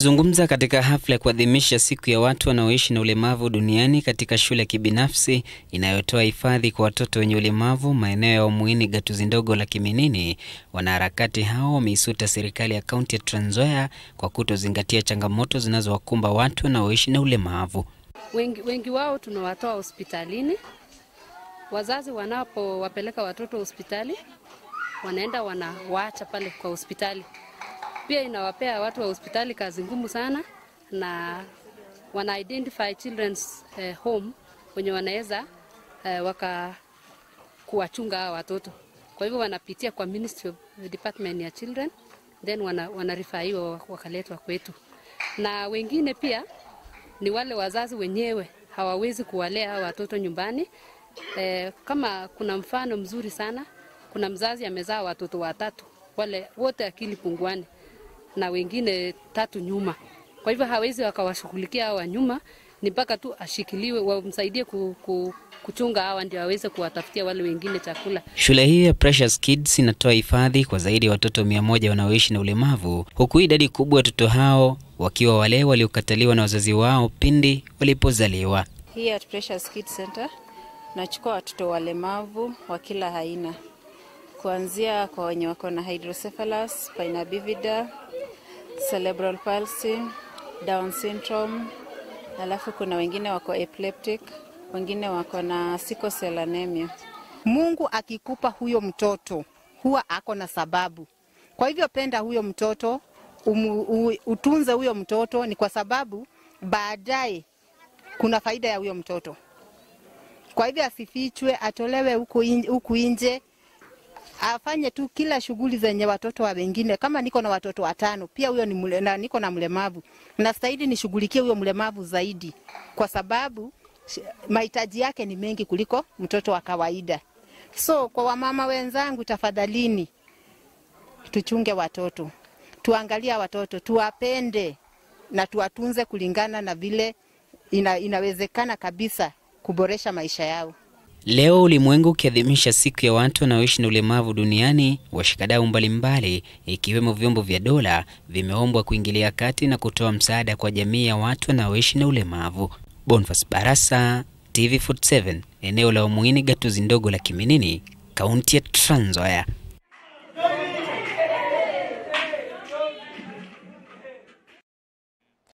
Zungumza katika hafla ya kuadhimisha siku ya watu wanaoishi na ulemavu duniani katika shule ya kibinafsi inayotoa hifadhi kwa watoto wenye ulemavu maeneo ya Umuini, gatuzi ndogo la Kiminini, wanaharakati hao wameisuta serikali ya kaunti ya Trans Nzoia kwa kutozingatia changamoto zinazowakumba watu wanaoishi na ulemavu. Wengi, wengi wao tunawatoa hospitalini. Wazazi wanapowapeleka watoto hospitali, wanaenda wanawaacha pale kwa hospitali pia inawapea watu wa hospitali kazi ngumu sana, na wana identify children's eh, home wenye wanaweza eh, waka kuwachunga hawa watoto. Kwa hivyo wanapitia kwa Ministry of Department ya Children, then wana, wanarifaiwa wakaletwa kwetu, na wengine pia ni wale wazazi wenyewe hawawezi kuwalea hawa watoto nyumbani. Eh, kama kuna mfano mzuri sana, kuna mzazi amezaa watoto watatu, wale wote akili punguani na wengine tatu nyuma. Kwa hivyo hawezi wakawashughulikia hawa nyuma, ni mpaka tu ashikiliwe, wamsaidie ku, ku, kuchunga hawa ndio aweze kuwatafutia wale wengine chakula. Shule hii ya Precious Kids inatoa hifadhi kwa zaidi ya watoto mia moja wanaoishi na ulemavu, huku idadi kubwa ya watoto hao wakiwa wale waliokataliwa na wazazi wao pindi walipozaliwa. Hii at Precious Kids Center nachukua watoto walemavu wa kila aina, kuanzia kwa wenye wako na hydrocephalus, spina bifida, cerebral palsy, down syndrome, alafu kuna wengine wako epileptic, wengine wako na sickle cell anemia. Mungu akikupa huyo mtoto huwa ako na sababu. Kwa hivyo penda huyo mtoto, umu, u, utunze huyo mtoto, ni kwa sababu baadaye kuna faida ya huyo mtoto. Kwa hivyo asifichwe, atolewe huku nje, afanye tu kila shughuli zenye watoto wa wengine. Kama niko na watoto watano, pia huyo ni mule, na niko na mlemavu, nastahili nishughulikie huyo mlemavu zaidi, kwa sababu mahitaji yake ni mengi kuliko mtoto wa kawaida. So kwa wamama wenzangu, tafadhalini, tuchunge watoto, tuangalia watoto, tuwapende na tuwatunze kulingana na vile ina, inawezekana kabisa kuboresha maisha yao. Leo ulimwengu ukiadhimisha siku ya watu wanaoishi na ulemavu duniani, washikadau mbalimbali ikiwemo vyombo vya dola vimeombwa kuingilia kati na kutoa msaada kwa jamii ya watu wanaoishi na ulemavu. Boniface Barasa, TV47, eneo la Umuini, gatuzi ndogo la Kiminini, kaunti ya Trans Nzoia.